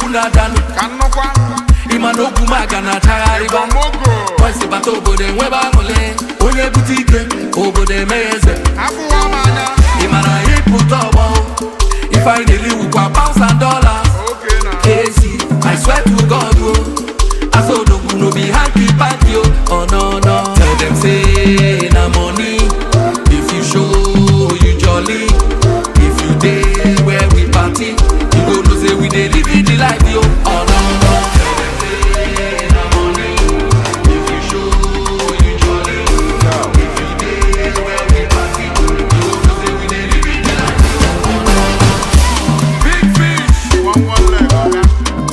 na-adanụ ka nnukwu ịma na okwu maga na-achagharịba igbomogo kwesị bata obodo enwebe aṅụle onye bute ike obodo emeghe eze abụwa m anya ị mara ịpụta ọgbọ ifeanyị na-eli wukwa pounds and dollars oke na AC, I swear to God, oh, I saw the no be hanky panky, oh, oh no no. Tell them say na money. If you show you jolly, if you day where we party, you go know say we dey live it the life, yo. Oh no no. Tell them say na money. If you show you jolly, if you day where we party, you go know say we dey live it the life, yo. Oh no no. big fish one one leg ọga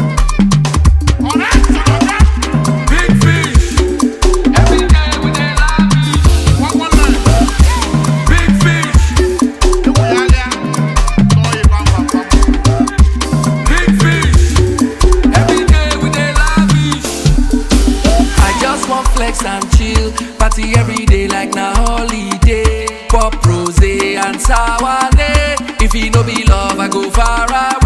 ọ̀rẹ́ sọ̀rọ̀ Big fish. Every day we dey lavish. one one leg Big fish. ewu ya lịa tọọ ịba mba Big fish. Every day we dey lavish. I just want flex and chill. Party every day like na holiday. Pop rose and sour If e no be love, I go far away.